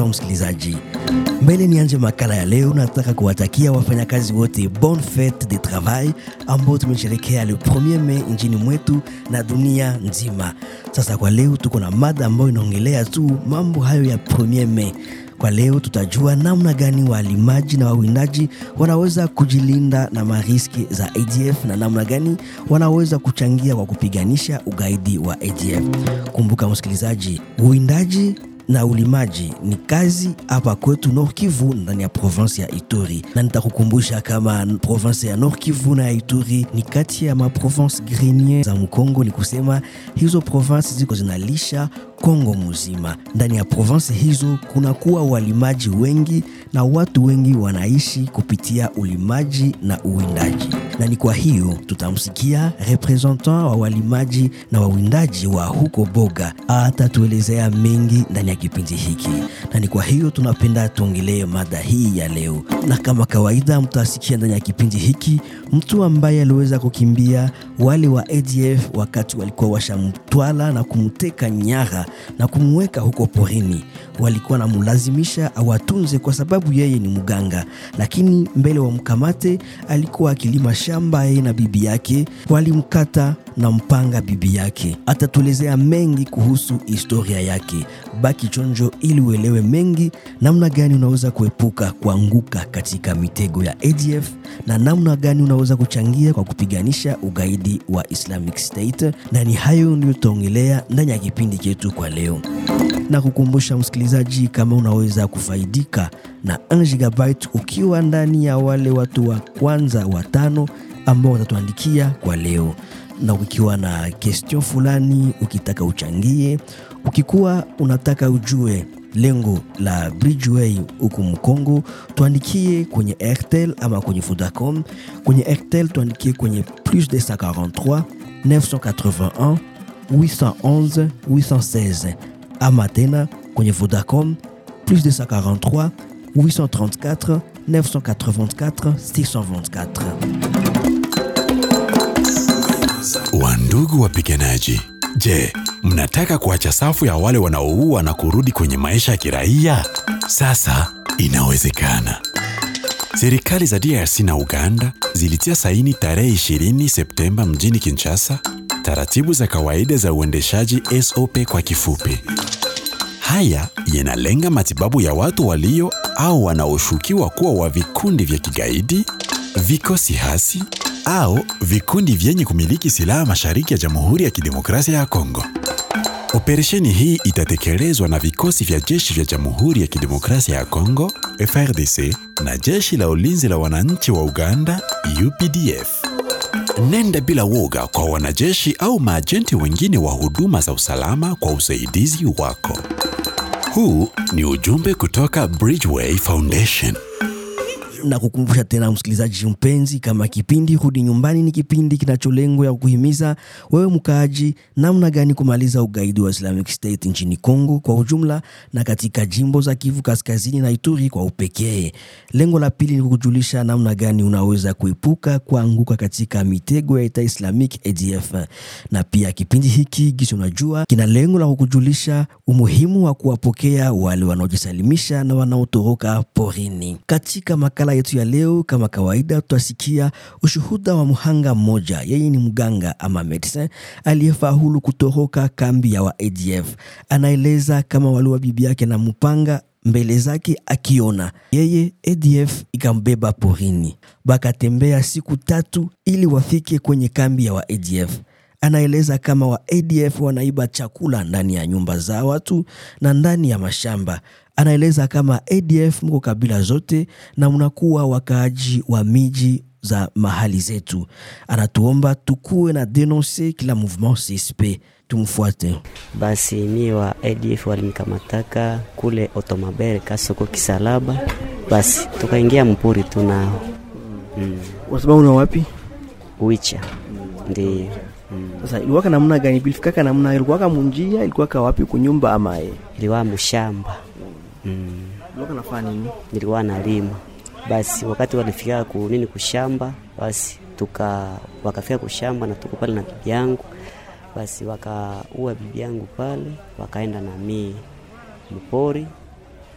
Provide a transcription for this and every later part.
msikilizaji, mbele nianje makala ya leo, nataka kuwatakia wafanyakazi wote bonne fete de travail ambao tumesherekea le 1er Mei nchini mwetu na dunia nzima. Sasa kwa leo tuko na mada ambayo inaongelea tu mambo hayo ya 1er Mei. Kwa leo tutajua namna gani walimaji na wawindaji wanaweza kujilinda na mariski za ADF na namna gani wanaweza kuchangia kwa kupiganisha ugaidi wa ADF. Kumbuka msikilizaji, uwindaji na ulimaji ni kazi hapa kwetu Nord Kivu ndani ya province ya Ituri, na nitakukumbusha kama province ya Nord Kivu na ya Ituri ni kati ya maprovince grenier za Mkongo. Ni kusema hizo province ziko zinalisha Kongo mzima. Ndani ya province hizo kunakuwa walimaji wengi na watu wengi wanaishi kupitia ulimaji na uwindaji, na ni kwa hiyo tutamsikia representant wa walimaji na wawindaji wa huko Boga atatuelezea mengi ndani ya kipindi hiki, na ni kwa hiyo tunapenda tuongelee mada hii ya leo, na kama kawaida mtasikia ndani ya kipindi hiki mtu ambaye aliweza kukimbia wale wa ADF wakati walikuwa washamtwala na kumteka nyara na kumweka huko porini. Walikuwa namulazimisha awatunze kwa sababu yeye ni mganga, lakini mbele wamkamate alikuwa akilima shamba yeye na bibi yake, walimkata na mpanga bibi yake. Atatuelezea mengi kuhusu historia yake. Baki chonjo ili uelewe mengi, namna gani unaweza kuepuka kuanguka katika mitego ya ADF na namna gani unaweza kuchangia kwa kupiganisha ugaidi wa Islamic State, na ni hayo ndio tutaongelea ndani ya kipindi chetu kwa leo na kukumbusha msikilizaji, kama unaweza kufaidika na 1 gigabyte ukiwa ndani ya wale watu wa kwanza watano ambao watatuandikia kwa leo, na ukiwa na question fulani ukitaka uchangie, ukikuwa unataka ujue lengo la Bridgeway huku Mkongo, tuandikie kwenye Airtel ama kwenye Vodacom. Kwenye Airtel tuandikie kwenye plus 243 981 811 816 ama tena kwenye Vodacom plus 243 834 984 624. Wandugu wapiganaji, je, mnataka kuacha safu ya wale wanaoua na kurudi kwenye maisha ya kiraia? Sasa inawezekana. Serikali za DRC na Uganda zilitia saini tarehe 20 Septemba mjini Kinshasa taratibu za kawaida za uendeshaji SOP kwa kifupi. Haya yanalenga matibabu ya watu walio au wanaoshukiwa kuwa wa vikundi vya kigaidi, vikosi hasi au vikundi vyenye kumiliki silaha mashariki ya Jamhuri ya Kidemokrasia ya Kongo. Operesheni hii itatekelezwa na vikosi vya jeshi vya Jamhuri ya Kidemokrasia ya Kongo FRDC na jeshi la ulinzi la wananchi wa Uganda UPDF. Nenda bila woga kwa wanajeshi au maajenti wengine wa huduma za usalama kwa usaidizi wako. Huu ni ujumbe kutoka Bridgeway Foundation. na kukumbusha tena msikilizaji mpenzi, kama kipindi Rudi Nyumbani ni kipindi kinacholengwa ya kuhimiza wewe mkaaji namna gani kumaliza ugaidi wa Islamic State nchini Kongo kwa ujumla na katika jimbo za Kivu Kaskazini na Ituri kwa upekee. Lengo la pili ni kukujulisha namna gani unaweza kuepuka kuanguka katika mitego ya Ita Islamic ADF, na pia kipindi hiki gisi unajua kina lengo la kukujulisha umuhimu wa kuwapokea wale wanaojisalimisha na wanaotoroka porini. Katika makala yetu ya leo, kama kawaida, tutasikia ushuhuda wa mhanga mmoja. Yeye ni mganga ama medecin aliyefaulu kutoroka kambi ya wa ADF. Anaeleza kama waliwa bibi yake na mpanga mbele zake akiona yeye, ADF ikambeba porini, bakatembea siku tatu ili wafike kwenye kambi ya wa ADF. Anaeleza kama wa ADF wanaiba chakula ndani ya nyumba za watu na ndani ya mashamba. Anaeleza kama ADF mko kabila zote na mnakuwa wakaaji wa miji za mahali zetu. Anatuomba tukuwe na denonse kila mouvement CSP. Tumfuate. Basi mie wa ADF walinikamataka kule Otomabere Kasoko Kisalaba, basi tukaingia mpuri tunao mm. Kwa sababu na wapi Wicha ndio mm. sasa, ilikuwaka namna gani? Bilifikaka namna ilikuwaka munjia, ilikuwaka wapi kunyumba ama e? Iliwa mshamba mm. Ilikuwaka nafanya nini? nilikuwa nalima. Basi wakati walifika ku nini kushamba, basi tuka wakafika kushamba na tuko pale na bibi yangu, basi wakaua bibi yangu pale, wakaenda na mie mpori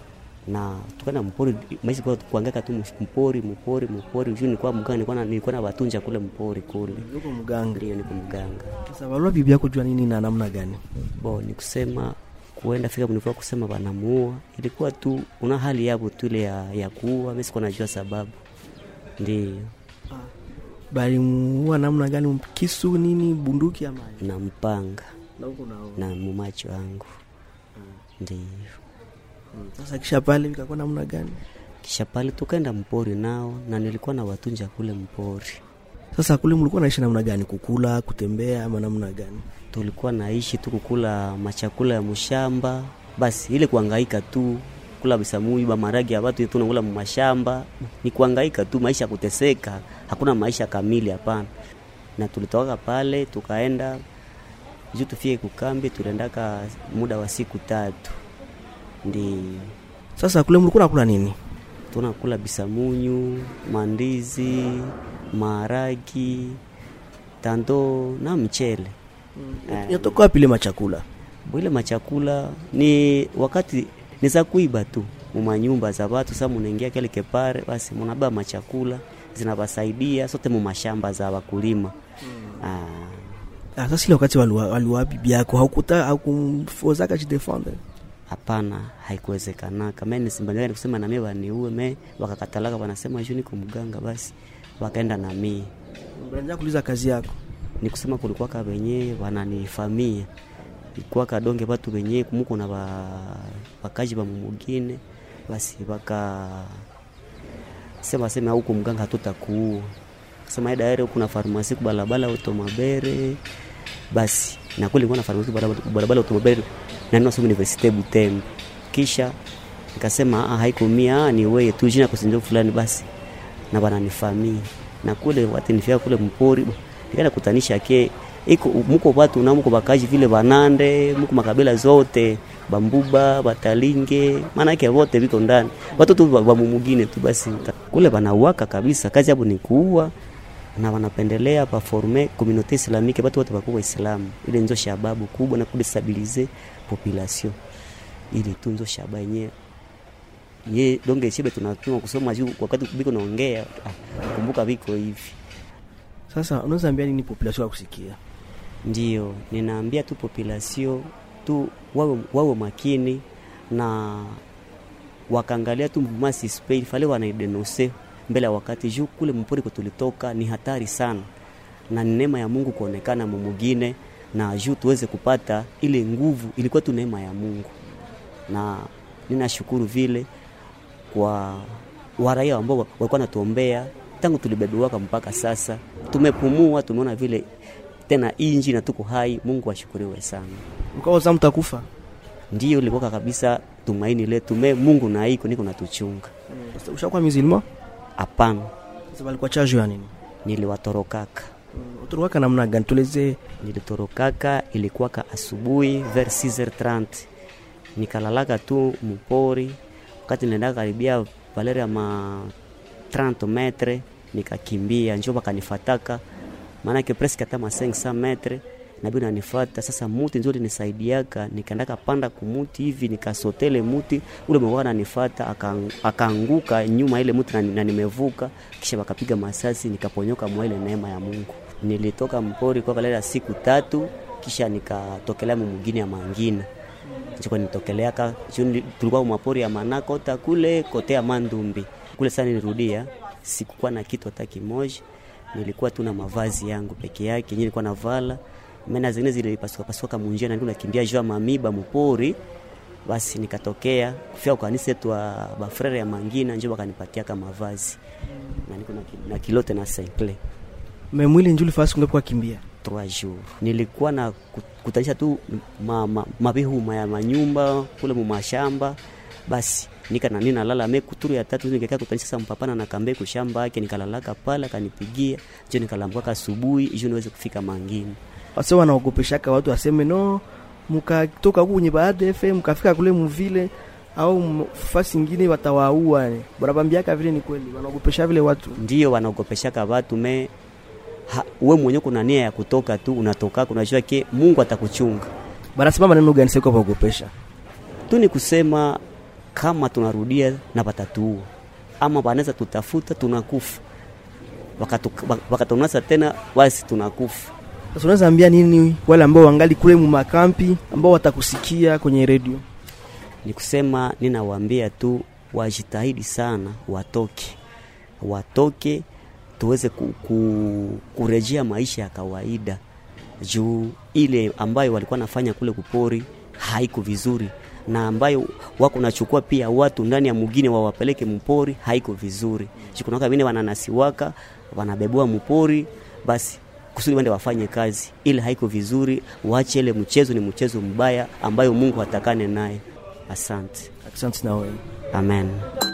na tukaenda mpori maisha kwa kuangaka tu mpori mpori mpori juu nilikuwa mganga nilikuwa na nilikuwa na watunja kule mpori kule Yuko mganga. ndio niko mganga Sasa walua bibi yako jua nini na namna gani? bo ni kusema kuenda fika mlikuwa kusema wanamuua ilikuwa tu una hali yabo tu ile ya, ya kuua mimi sikuwa najua sababu ndio Bali muua namna gani? Kisu nini, bunduki ama? na mpanga Na huko nao. na mumacho wangu ndio Sasa kisha pale ikakuwa namna gani? kisha pale tukaenda mpori nao na nilikuwa na watunja kule mpori Sasa kule mlikuwa naishi namna gani? Kukula, kutembea ama namna gani? tulikuwa naishi tu kukula machakula ya mshamba basi ile kuangaika tu kula bisamui ba maragi ya watu tunakula mashamba ni kuangaika tu maisha ya kuteseka hakuna maisha kamili hapana na tulitoka pale tukaenda juu tufike kukambi tuliendaka muda wa siku tatu ndi Sasa kule mlikuwa nakula nini? tunakula bisamunyu mandizi maharagi tando na mchele Eh. Inatoka wapi ile machakula? bwile machakula ni wakati ni za kuiba tu mumanyumba za watu sa munaingia kile kepare basi munabeba machakula zinawasaidia sote mumashamba za wakulima ah, Ah, sasa ile wakati waliwa, waliwa bibi yako haukuta haukumfozaka jidefendre. hapana haikuwezekanaka me nisimbangaa kusema namie waniue me wakakatalaka wanasema juu niko mganga basi wakaenda namie Branja kuuliza kazi yako. ni kusema kulikuwaka wenye wananifamia ikuwa kadonge batu wenye kumuko na ba, bakaji ba mumugine basi baka sema sema huko mganga hatutakuua sema ida ere kuna farmasi kubalabala utomabere basi na kweli nilikuwa na farmasi kubalabala kubalabala utomabere na nina somo universite Butembo kisha nikasema ah haiko mia ah, ni wewe tu jina kusinjo fulani basi na wananifamia na kule watu nifika kule mpori nikaenda kutanisha ke iko muko watu na muko bakaji vile banande muko makabila zote bambuba batalinge maana yake wote viko ndani watu tu ba mumugine tu basi kule banauaka kabisa kazi yabo ni kuua na wanapendelea paforme communauté islamique batu wote bakuwa waislamu ile nzo shababu kubwa na kudestabilize population ili tu nzo shaba yenyewe ye donge shibe tunatuma kusoma juu wakati biko naongea ah, kumbuka viko hivi Sasa unaweza ambia nini population ya kusikia? ndio ninaambia tu population tu wawe, wawe makini na wakaangalia tu mvuma suspect fale wanaidenonse mbele ya wakati juu kule mpori tulitoka ni hatari sana na ni neema ya Mungu kuonekana mumugine na juu tuweze kupata ile nguvu ilikuwa tu neema ya Mungu na ninashukuru vile kwa waraia ambao walikuwa natuombea tangu tulibebiwaka mpaka sasa tumepumua tumeona vile tena inji na tuko hai mungu ashukuriwe sana Mkaoza mtakufa. ndiyo ilikuwa kabisa tumaini letu me mungu na iko niko natuchunga Sasa ushakuwa musulman? hapana Sasa walikuwa charge ya nini? niliwatorokaka Uturuwaka namna gani? Tuelezee. nilitorokaka ilikuwaka asubuhi vers 6h30 nikalalaka tu mpori wakati niliendaka karibia valeri ya ma 30 metre nikakimbia njo bakanifataka maanake presque hata ma 500 metre nabi nanifata sasa muti njo linisaidiaka nikaendaka panda kumuti hivi nikasotele muti ule mwa nanifata akang- akaanguka nyuma ile muti na, na nimevuka kisha wakapiga masasi nikaponyoka mwa ile neema ya Mungu nilitoka mpori kwa kalera siku tatu kisha nikatokelea mumugini ya mangina chiko nitokeleaka juu tulikuwa mapori ya manakota kule kote ya mandumbi kule sana nilirudia sikukuwa na kitu hata kimoja nilikuwa tu na mavazi yangu peke yake yenyewe nilikuwa navala mena zingine zilipasuka pasuka munjia na nilikuwa nakimbia juu ya mamiba mupori basi nikatokea kufika kwa kanisa yetu wa bafrere ya mangina njo wakanipatia kama mavazi na niko na, ki- na kilote na senkle Me mwili njuli fasi kungapi kwa kimbia? trois jours nilikuwa na ku- kutanisha tu ma, ma, mabihuma ya manyumba kule mumashamba basi nika na nina lala me kuturu ya tatu nikakaa kutanisha sasa mpapana na kambe kushamba yake nikalalaka pala kanipigia jo nikalambwaka asubuhi ijo niweze kufika mangini Wase wanaogopeshaka watu waseme no, mukatoka huku kwenye baada FM mkafika kule muvile au m- fasi ingine watawaua. ni. Wanabambiaka vile ni kweli, wanaogopesha vile watu. ndio wanaogopeshaka watu me ha, we mwenyewe kuna nia ya kutoka tu unatoka unajua ke Mungu atakuchunga Banasema maneno gani sasa kwa kuogopesha? tu ni kusema kama tunarudia na watatuua ama wanaweza tutafuta tunakufa Wakatu- wakatunasa tena basi tunakufa Sasa unaweza ambia nini wale ambao wangali kule mu makampi ambao watakusikia kwenye redio? ni kusema ninawaambia tu wajitahidi sana watoke watoke tuweze ku, ku, kurejea maisha ya kawaida juu ile ambayo walikuwa nafanya kule kupori haiko vizuri na ambayo wako nachukua pia watu ndani ya mugine wawapeleke mpori haiko vizuri juu kunaka vingine wananasiwaka wanabebua mpori basi kusudi wende wafanye kazi ile haiko vizuri waache ile mchezo ni mchezo mbaya ambayo mungu hatakane naye asante Asante na wewe. amen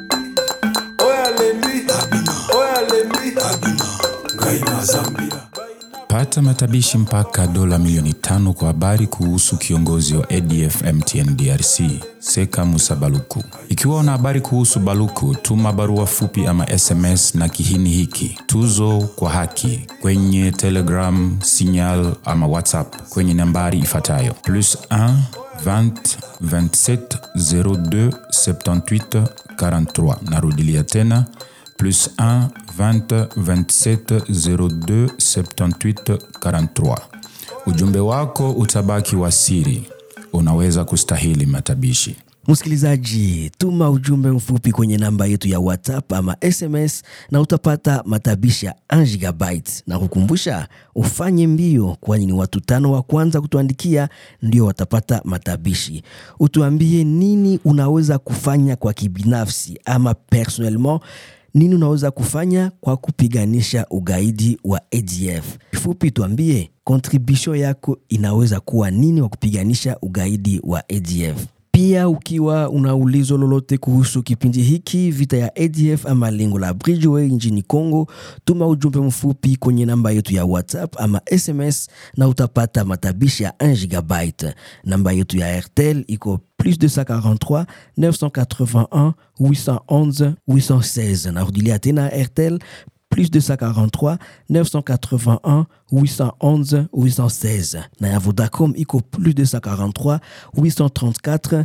Pata matabishi mpaka dola milioni tano kwa habari kuhusu kiongozi wa ADF MTN DRC Seka Musa Baluku. Ikiwa una habari kuhusu Baluku, tuma barua fupi ama SMS na kihini hiki tuzo kwa haki kwenye Telegram, Signal ama WhatsApp kwenye nambari ifuatayo plus 1 20 27 02 78 43. Narudilia tena plus 1 20 27 02 78 43. Ujumbe wako utabaki wa siri, unaweza kustahili matabishi. Msikilizaji, tuma ujumbe mfupi kwenye namba yetu ya WhatsApp ama SMS na utapata matabishi ya 1 gigabyte. Na kukumbusha ufanye mbio, kwani ni watu tano wa kwanza kutuandikia ndio watapata matabishi. Utuambie nini unaweza kufanya kwa kibinafsi ama personnellement nini unaweza kufanya kwa kupiganisha ugaidi wa ADF. Kifupi tuambie contribution yako inaweza kuwa nini wa kupiganisha ugaidi wa ADF. Pia ukiwa una ulizo lolote kuhusu kipindi hiki vita ya ADF ama lengo la Bridgeway nchini Congo, tuma ujumbe mfupi kwenye namba yetu ya WhatsApp ama SMS na utapata matabishi ya 1 gigabyte. Namba yetu ya Airtel iko plus 243 981 811 816. Narudilia tena Airtel plus 243 981 811 816 na ya Vodacom iko plus 243 834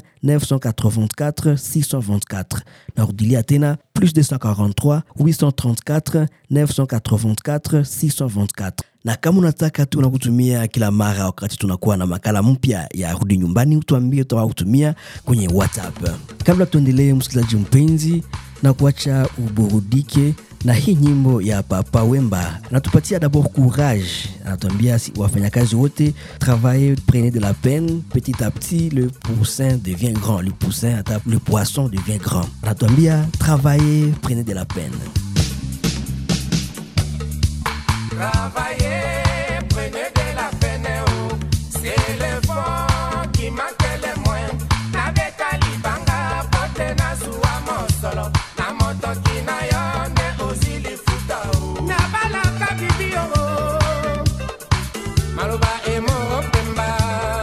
984 624 narudilia tena plus 243 834 984 624 na kama unataka tu nakutumia kila mara wakati tunakuwa na makala mpya ya rudi nyumbani utuambie utawaa kutumia kwenye whatsapp kabla tuendelee msikilizaji mpenzi na kuacha uburudike na hii nyimbo ya Papa Wemba anatupatia d'abord courage, anatuambia si wafanyakazi wote travaillez, prenez de la peine, petit à petit le poussin devient grand, le poussin ata le poisson devient grand. Anatuambia travaillez, prenez de la peine. Travaillez, prenez de la peine, oh. c'est l'effort qui manque le moins. Nabeka libanga, pote na suwa mosolo, na motoki na yo nde ozilifuta, oh. Nabalaka bibi, oh. Maloba emo pemba.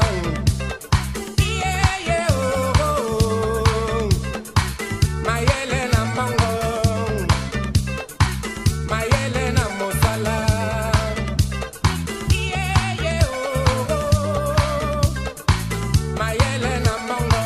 Yeah, yeah, oh, oh, oh. Mayele na mbongo. Mayele na mosala. Yeah, yeah, oh, oh. Mayele na mbongo.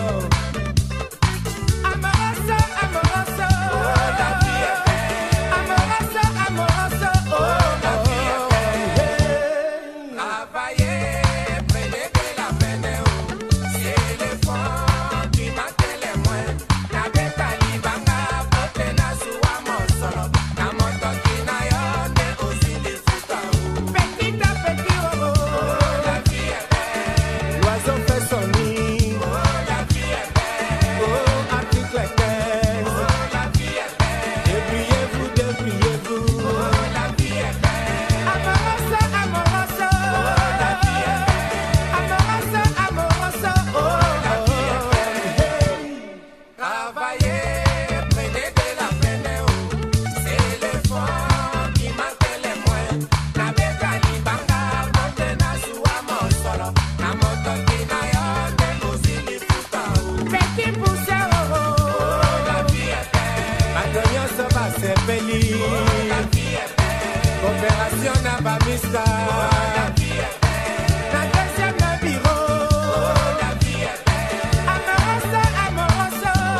Amoroso, amoroso. Oh, la vie est belle. Amoroso, amoroso. Oh, la vie est belle. Travaillez, prenez de la peine, oh. C'est l'effort qui manque le moins. Nabeta libanga, pote na suwa mosolo. Na motoki na yo nde ozilifuta, oh. Petit à petit, oh, oh. La vie est belle. L'oiseau fait son nid. Oh, la vie est belle. Oh, article 15. Oh, la vie est belle. Débrouillez-vous, débrouillez-vous. Oh, la vie est belle. Amoroso, amoroso. Oh, la vie est belle. Amoroso, amoroso. Oh, la vie est belle. Travaillez, prenez de la peine, oh. C'est l'effort qui manque le moins. Nabeka libanga, pote na suwa mosolo. Na motoki na yo nde ozilifuta, oh. Petit poussin, oh, oh. Oh, la vie est belle. Bato nyonso basepeli. Oh, la vie est belle. Coopération na bamiska. Oh, la vie est belle. Na deuxième bureau. Oh, la vie est belle. Amoroso, amoroso. Oh,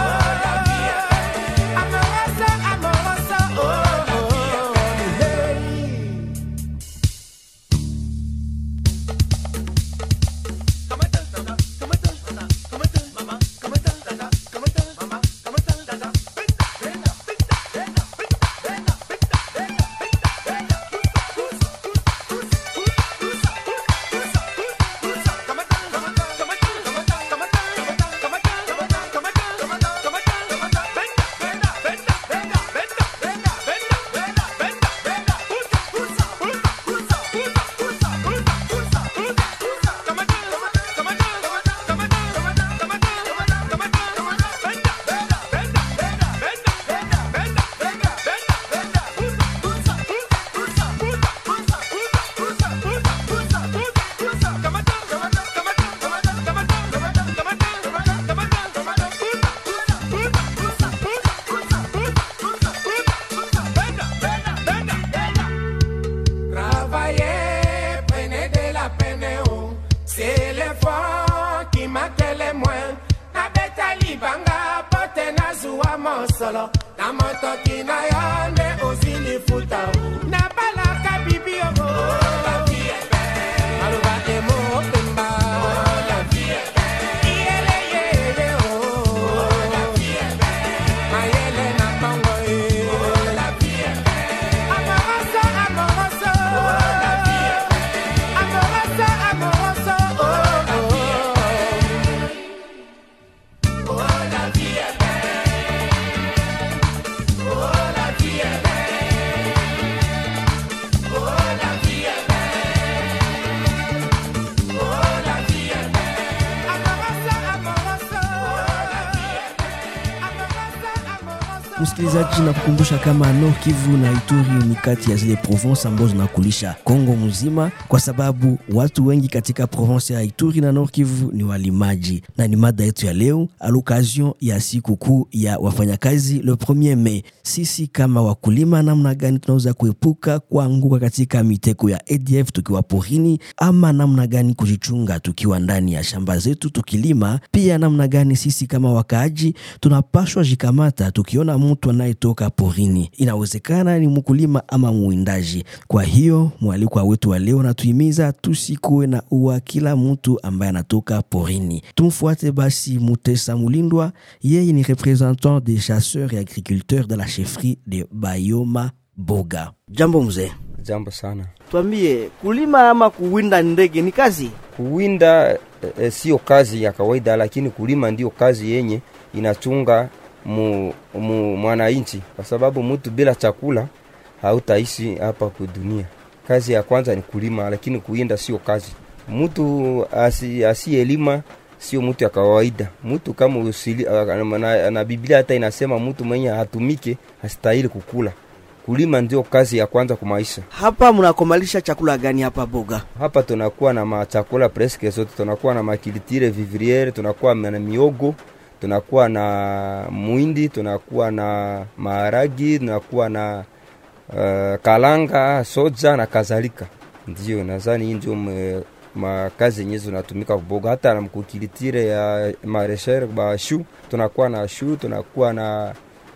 na motoki na yo nde osilifuta nabalaka bibi yoko maloba emo pemba iyeleyele o mayele na mbongo e amoroso amoroso amoroso amoroso oh, oh. Msikilizaji, na kukumbusha kama Nord Kivu na Ituri ni kati ya zile province ambazo zinakulisha Kongo mzima, kwa sababu watu wengi katika province ya Ituri na Nord Kivu ni walimaji, na ni mada yetu ya leo a l'occasion ya siku kuu ya wafanyakazi le 1er Mei. Sisi kama wakulima, namna gani tunaweza kuepuka kuanguka katika miteko ya ADF tukiwa porini, ama namna gani kujichunga tukiwa ndani ya shamba zetu tukilima, pia namna gani sisi kama wakaaji tunapashwa jikamata tukiona mtu anayetoka porini, inawezekana ni mkulima ama mwindaji. Kwa hiyo mwalikwa wetu wa leo natuhimiza tusikuwe na ua kila mtu ambaye anatoka porini. Tumfuate basi Mutesa Mulindwa, yeye ni representant des chasseurs et agriculteurs de la chefferie de Bayoma Boga. Jambo mzee, Jambo sana. twambie kulima ama kuwinda ndege ni kazi? Kuwinda e, sio kazi ya kawaida, lakini kulima ndio kazi yenye inachunga mu, mu, mwananchi, kwa sababu mtu bila chakula hautaishi hapa kwa dunia. Kazi ya kwanza ni kulima, lakini kuwinda sio kazi. Mtu asi, asiyelima sio mtu ya kawaida. Mtu kama usili, na, na Biblia hata inasema mtu mwenye hatumike hastahili kukula. Kulima ndio kazi ya kwanza kwa maisha. Hapa mnakomalisha chakula gani hapa Boga? Hapa tunakuwa na machakula preske zote, tunakuwa na makilitire vivriere, tunakuwa na miogo, tunakuwa na mwindi, tunakuwa na maharagi, tunakuwa na uh, kalanga, soja na kadhalika. Ndio nadhani hii ndio me- makazi yenyewe zinatumika kuboga, hata na mkukilitire ya maresher ba shu, tunakuwa na shu, tunakuwa na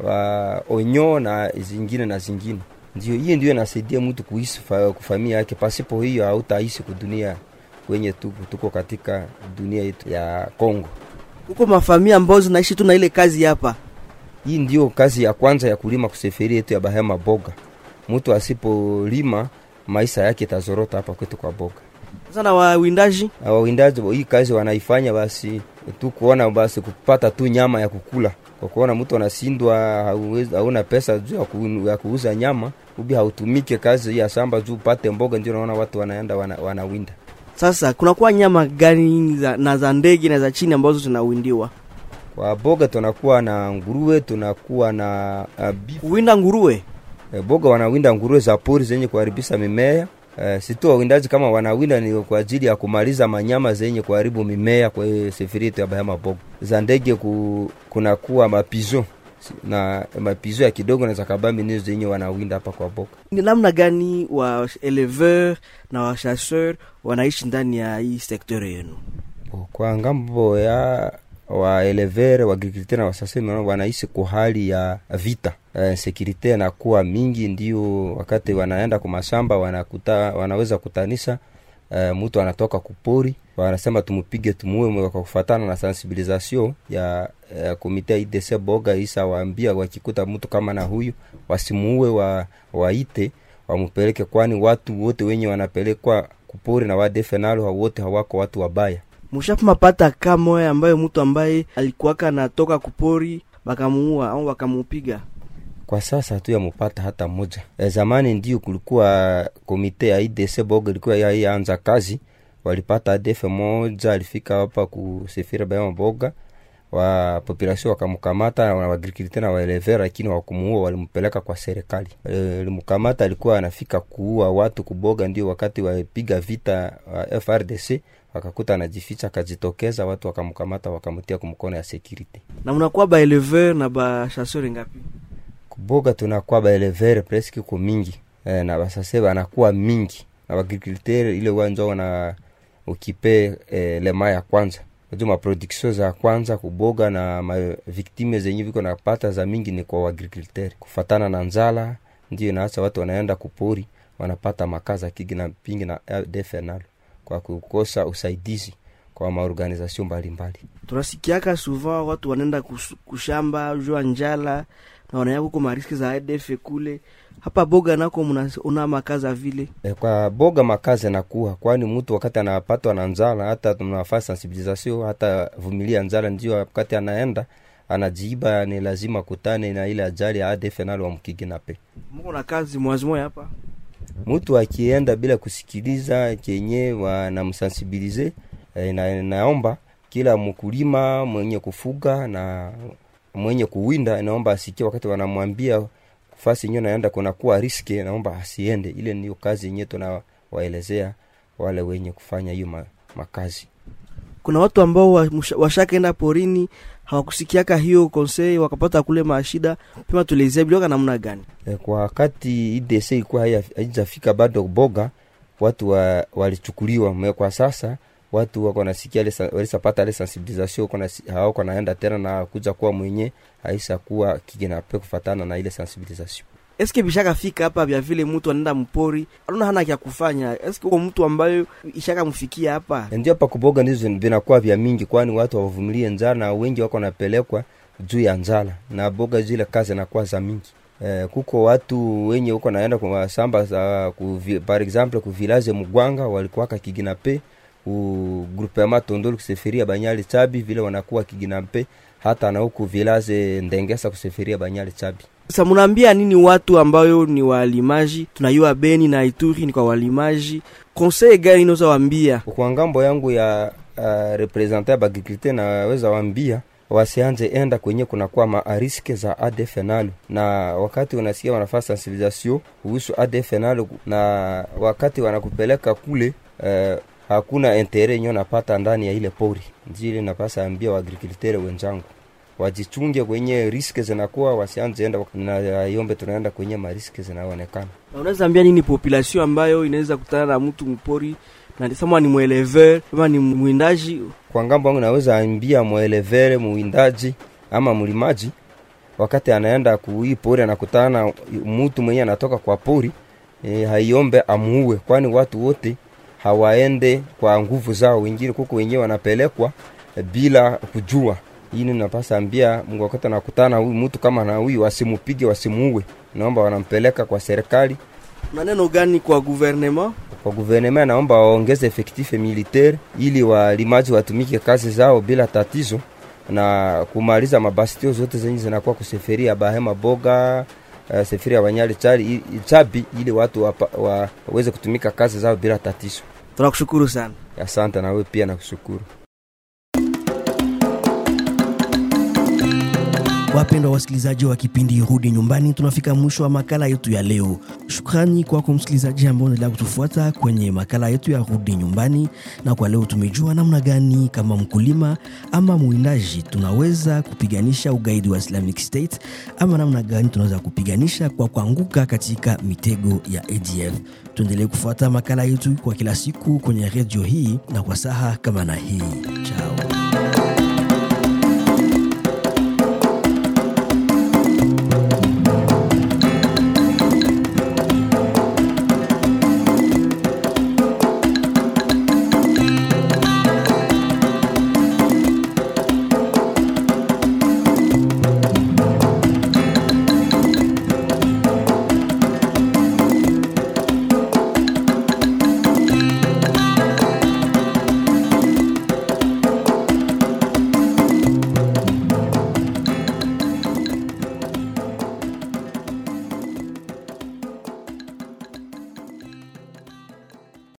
uh, onyo na zingine na zingine ndio hiyo ndio inasaidia mtu kuishi fa, kufamia yake. Pasipo hiyo hautaishi kudunia kwenye tuko, tuko katika dunia yetu ya Kongo. Huko mafamia ambazo zinaishi tu na ile kazi hapa. Hii ndio kazi ya kwanza ya kulima kuseferi yetu ya Bahema Boga. Mtu asipolima maisha yake itazorota hapa kwetu kwa Boga. Sasa na wawindaji Na Wawindaji hii kazi wanaifanya basi tu kuona basi kupata tu nyama ya kukula. Kwa kuona mtu anashindwa hauwezi- hauna pesa juu ya, ku, ya kuuza nyama ubi hautumike kazi hii ya shamba juu upate mboga, ndio naona watu wanaenda wana, wanawinda. sasa kunakuwa nyama gani za, na za ndege na za chini ambazo zinawindiwa? Kwa boga tunakuwa na nguruwe, tunakuwa na uh, beef. Kuwinda nguruwe E, boga wanawinda nguruwe za pori zenye kuharibisha mimea. E, situ wawindaji kama wanawinda ni kwa ajili ya kumaliza manyama zenye kuharibu mimea kwa hiyo seferi yetu ya Bahama Boga. Za ndege ku, kunakuwa mapizo na mapizo ya kidogo na za kabambi nizo zenye wanawinda hapa kwa boga. ni namna gani wa éleveur na wa chasseur wanaishi ndani ya hii sekteur yenu? Kwa ngambo ya waelevere waagrikulteur na wasasemi wanaishi kwa hali ya vita eh, sekurite nakuwa mingi, ndio wakati wanaenda kwa mashamba wanakuta, wanaweza kutanisha eh, mtu anatoka kupori, wanasema tumupige tumuue, kwa kufatana na sensibilisation ya eh, komite IDC Boga isa waambia wakikuta mtu kama na huyu wasimuue, wa, waite wamupeleke, kwani watu wote wenye wanapelekwa kupori na wadefe nalo wote hawako watu wabaya. Mshapima pata kamoya ambayo mtu ambaye alikuwaka natoka kupori bakamuua au bakamupiga? Kwa sasa tu yamupata hata moja. E, zamani ndio kulikuwa komite ya IDC Boga ilikuwa ya yaanza kazi, walipata ADF moja alifika hapa kusefira Bayama Boga, wa population wakamkamata na waagrikulteur na waelever, lakini wakumuua, walimpeleka kwa serikali. E, limkamata alikuwa anafika kuua watu kuboga, ndio wakati wapiga vita wa FRDC wakakuta anajificha, akajitokeza, watu wakamkamata, wakamtia kumkono ya security. Na mnakuwa ba éleveur na ba chasseur ngapi? kuboga tunakuwa baelevere preske ko mingi e, na basase banakuwa mingi na bagriculteur ile wanja wana ukipe e, lema ya kwanza Unajua maproduction za kwanza kuboga na maviktime zenye viko napata za mingi ni kwa waagriculteurs kufatana na nzala, ndio inaacha watu wanaenda kupori wanapata makaza kigi na pingi na defenal kwa kukosa usaidizi kwa maorganization mbalimbali. tunasikiaka souvent watu wanaenda kus- kushamba jua njala na wanaya kuko mariski za ADF kule hapa boga nako mnaona makaza vile E, kwa boga makazi nakuwa kwani mtu wakati anapatwa na njala hata tunafaa sensibilisation hata vumilia njala, ndio wakati anaenda anajiiba, ni lazima kutane na ile ajali ya ADF nalo wamkiginape. mko na kazi mwazimoya hapa Mtu akienda bila kusikiliza kenye wanamsensibilize e, na, naomba kila mkulima mwenye kufuga na mwenye kuwinda inaomba asikie wakati wanamwambia fasi yenyewe naenda kunakuwa riski, naomba asiende. Ile ndio kazi yenyewe tunawaelezea wale wenye kufanya hiyo ma, makazi. kuna watu ambao wa- msha- washakaenda porini hawakusikiaka hiyo konsei wakapata kule mashida pima tuelezea bilioka namna gani E, kwa wakati IDC ilikuwa haya- haijafika bado boga, watu wa, walichukuliwa me kwa sasa watu wako nasikia ile sa- walisapata ile sensibilisation wako nasi- hawako naenda tena na kuja kuwa mwenye haisa kuwa kiginape kufatana na ile sensibilisation. eske bishakafika hapa vya vile mtu anaenda mpori anaona hana kya kufanya eske uko mtu ambayo ishakamfikia hapa ndio hapa kuboga ndizo vinakuwa vya mingi, kwani watu hawavumilie njala na wengi wako napelekwa juu ya njala na boga zile kazi nakuwa za mingi. Eh, kuko watu wenye huko naenda kwa samba za kuvi, par exemple ku village Mugwanga walikuwaka kiginape ku groupement Tondolo kuseferia Banyali Chabi vile wanakuwa kiginape hata na huku village Ndengesa kuseferia Banyali Chabi. sasa mnaambia nini watu ambayo ni walimaji tunayua beni na ituri ni kwa walimaji konsei gani inaweza wambia kwa ngambo yangu ya uh, representant ya bagriculture naweza wambia wasianze enda kwenye kunakuwa maariske za ADF nalo, na wakati unasikia wanafaa sensibilisation kuhusu ADF nalo, na wakati wanakupeleka kule uh, hakuna intere yenye napata ndani ya ile pori. Njili napasa ambia waagriculteur wenzangu wajichunge kwenye riske zinakuwa, wasianze enda na yombe, tunaenda kwenye mariske zinaonekana. Na unaweza ambia nini population ambayo inaweza kutana na mtu mpori na sama ni mweleveur ama ni mwindaji kwa ngambo yangu naweza ambia mwelevere muwindaji ama mlimaji wakati anaenda kuii pori anakutana na mtu mwenye anatoka kwa pori e, haiombe amuue kwani watu wote hawaende kwa nguvu zao wengine kuko wenyewe wanapelekwa e, bila kujua ini napasa ambia Mungu wakati anakutana huyu mtu kama na huyu wasimupige wasimuue naomba wanampeleka kwa serikali na neno gani kwa gouvernement kwa guvernema naomba waongeze efektife militaire ili walimaji watumike kazi zao bila tatizo na kumaliza mabastio zote zenye zinakuwa kuseferia bahema boga uh, sefiri ya wanyali chali i- chabi ili watu wapa, wa, waweze kutumika kazi zao bila tatizo. tunakushukuru sana Asante na wewe pia nakushukuru. Wapendwa wasikilizaji wa kipindi Rudi Nyumbani, tunafika mwisho wa makala yetu ya leo. Shukrani kwako msikilizaji ambao unaendelea kutufuata kwenye makala yetu ya Rudi Nyumbani, na kwa leo tumejua namna gani kama mkulima ama mwindaji tunaweza kupiganisha ugaidi wa Islamic State ama namna gani tunaweza kupiganisha kwa kuanguka katika mitego ya ADF. Tuendelee kufuata makala yetu kwa kila siku kwenye redio hii na kwa saha kama na hii. Chao.